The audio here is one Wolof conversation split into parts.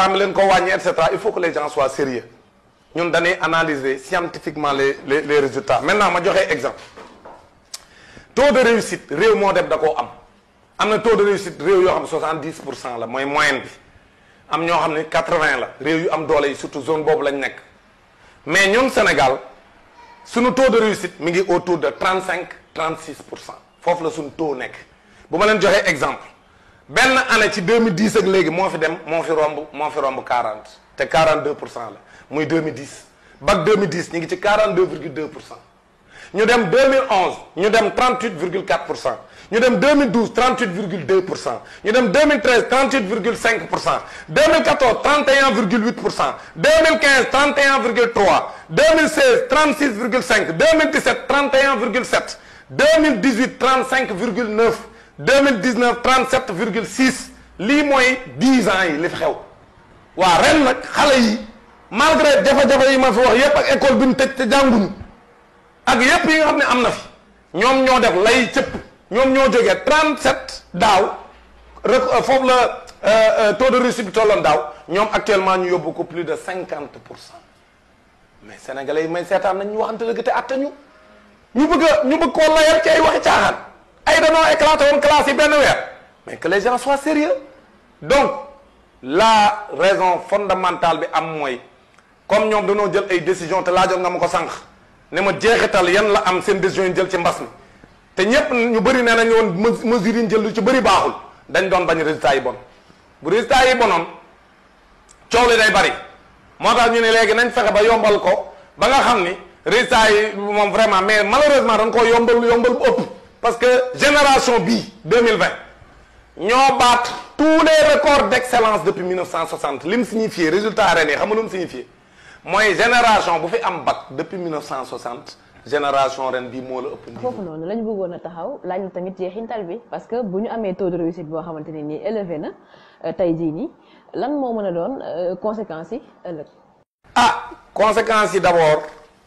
tàmbali leen ko wàññi et cetera il faut que les gens soient sérieux ñun dañuy analyser scientifiquement les les les résultats maintenant ma joxe exemple taux de réussite réew moo dem da koo am am na taux de réussite réew yoo xam ne 70 pour cent la mooy moyenne bi am ñoo xam ne 80 la réew yu am doole yi surtout zone boobu lañ nekk mais ñun Sénégal suñu taux de réussite mi ngi autour de 35 36 pour cent foofu la suñu taux nekk bu ma leen joxee exemple benn année ci 2010 ak léegi moo fi dem moo fi romb moo fi romb 40 te 42 pour cent la muy 2010 bac 2010 ñu ngi ci 42 virgule 2 pour cent ñu dem 2011 ñu dem 38 virgule 4 pour cent ñu dem 2012 38 virgule 2 pour cent ñu dem 2013 38 virgule 5 pour cent 2014 31 virgule 8 pour cent 2015 31 virgule 3 2016 36 virgule 5 2017 31 virgule 7 2018 35 virgule 9 2019 37 virgule 6 lii mooy 10 ans yi li fi xew waa ren nag xale yi malgré jafe-jafe yi ma fi wax yépp ak école bi ñu tëj te jànguñu ak yépp yi nga xam ne am na fi ñoom ñoo def lay cëpp ñoom ñoo jógee 37 daaw rek foofu la taux de réussite bi tolloon daaw ñoom actuellement ñu yóbbu ko plus de 50 pour cent mais sénégalais yi may seetaan nañ ñu waxante dëgg te atte ñu ñu bëgg a ñu bëgg koo layal ci ay waxi caaxaan ay danoo éclaté woon classe yi benn weer mais que les gens soient sérieux donc la raison fondamentale bi am mooy comme ñoom dañoo jël ay décision te laajoon nga ma ko sànq ne ma jeexital yan la am seen décision yi jël ci mbas mi te ñépp ñu bëri nee nañu woon mesures yi ñu jël lu ci bëri baaxul dañ doon bañ résultat yi bon bu résultat yi bonoon coow li day bëri moo tax ñu ne léegi nañ fexe ba yombal ko ba nga xam ni résultat yi moom vraiment mais malheureusement dañ koo yombal yombal bu ëpp parce que génération bii 2020 ñoo baat tous les records d'excellence depuis 1960 li mu signifié résultat ren yi xam nga lu mu signifié mooy génération bu fi am bac depuis 1960 génération ren bii moo la ëpp niveau. foofu noonu la ñu bëggoon a taxaw laaj na tamit jeexintal bi parce que bu ñu amee taux de réussite boo xamante ne nii élevé na tey jii nii lan moo mën a doon conséquences yi ëllëg. ah conséquences yi d'abord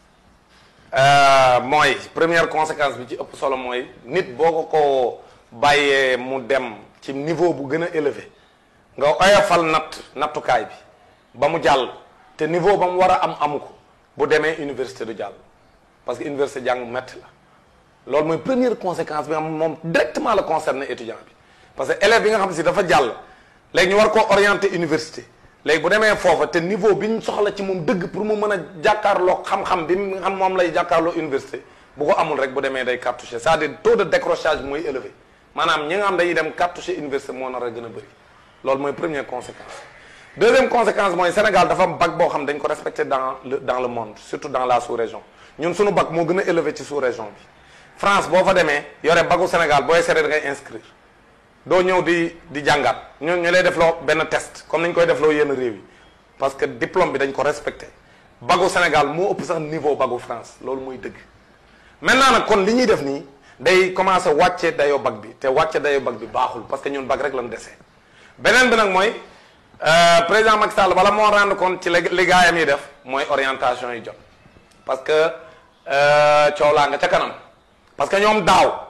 mooy première conséquence bi ci ëpp solo mooy nit boo ko ko bàyyee mu dem ci niveau bu gën a élevé nga oyofal natt nattukaay bi ba mu jàll te niveau ba mu war a am amu ko bu demee université du jàll parce que université jàng metti la loolu mooy première conséquence bi nga xam moom directement la concerné étudiant bi parce que élève bi nga xam si dafa jàll léegi ñu war koo orienter université léegi bu demee foofa te niveau bi ñu soxla ci moom dëgg pour mu mën a jàkkaarloo xam-xam bi nga xam moom lay jàkkaarloo université bu ko amul rek bu demee day cartouché c'est-à-dire taux de décrochage mooy élevé maanaam ñi nga xam dañuy dem cartouché université moo nar a gën a bëri loolu mooy première conséquence deuxième conséquence mooy Sénégal dafa am bac boo xam dañ ko respecté dans le dans le monde surtout dans la sous-région ñun suñu bac moo gën a élevé ci sous-région bi France boo fa demee yore bacu Sénégal booy seree da ngay inscrire doo ñëw di di jàngaat ñu ñu lay defloo benn test comme nañ koy defloo yenn réew yi parce que diplôme bi dañ ko respecté bagu Sénégal moo ëpp sax niveau bagu France loolu mooy dëgg maintenant nag kon li ñuy def nii day commencé wàcce dayoo bac bi te wàcce dayoo bac bi baaxul parce que ñun bac rek lañ desee beneen bi nag mooy président Macky Sall bala moo rendre compte ci li gaayam yi def mooy orientation yi jot parce que coow laa nga ca kanam parce que ñoom daaw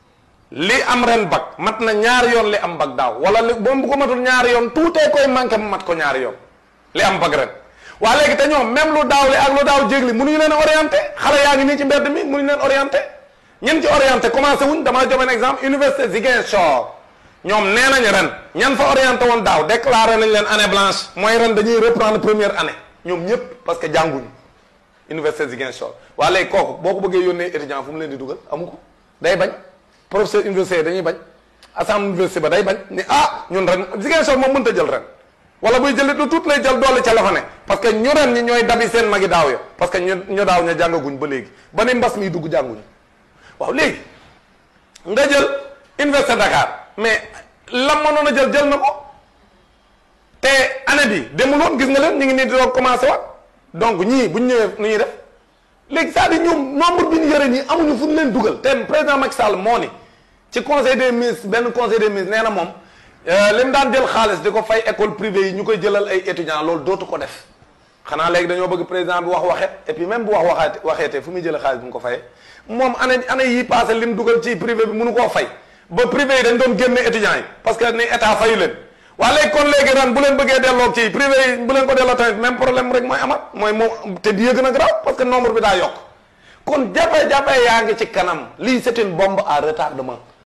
li am ren bac mat na ñaari yoon li am bac daaw wala li moom bu ko matul ñaari yoon tuutee koy manqué mu mat ko ñaari yoon li am bac ren waa léegi te ñoom même lu daaw li ak lu daaw jégli mënuñu leen orienté xale yaa ngi nii ci mbedd mi mënuñu leen orienté ñen ci orienté commencé wuñ dama joxe un exemple université Ziguinchor ñoom nee nañ ren ñan fa orienté woon daaw déclaré nañ leen année blanche mooy ren dañuy reprendre première année ñoom ñëpp parce que jànguñu université Ziguinchor waa léegi kooku boo ko bëggee yónnee étudiant fu mu leen di dugal amu ko day bañ professeur université dañuy bañ assemblée université ba day bañ ni ah ñun ren Ziguinchor moom mënta jël ren wala buy jëlit lu tuut lay jël doole ca la fa ne parce que ñu ren ñi ñooy dabi seen magi daaw ya parce que ñu ñu daaw ña jàngaguñ ba léegi ba ni mbas mi dugg jànguñu waaw léegi nga jël université Dakar mais la mënoon a jël jël na ko te année bi demuloon gis nga leen ñu ngi nii di doog commencé waat donc ñii bu ñu ñëwee nu ñuy def léegi c'est-à-dire ñoom nombre bi ñu yore nii amuñu fu ñu leen dugal te président Macky Sall moo ni ci conseil des ministres benn conseil des ministres nee na moom li mu daan jël xaalis di ko fay école privée yi ñu koy jëlal ay étudiants loolu dootu ko def xanaa léegi dañoo bëgg président bi wax waxet et puis même bu wax waxaat waxeetee fu muy jëlee xaalis bu mu ko fayee moom année année yi passé li mu dugal ci privé bi mënu koo fay ba privé yi dañ doon génne étudiants yi parce que ni état fayu leen waa léegi kon léegi ren bu leen bëggee delloo ci privé yi bu leen ko delloo tamit même problème rek mooy amat mooy moom te di gën a grave parce que nombre bi daa yokk kon jafe-jafe yaa ngi ci kanam lii c'est une bombe à retardement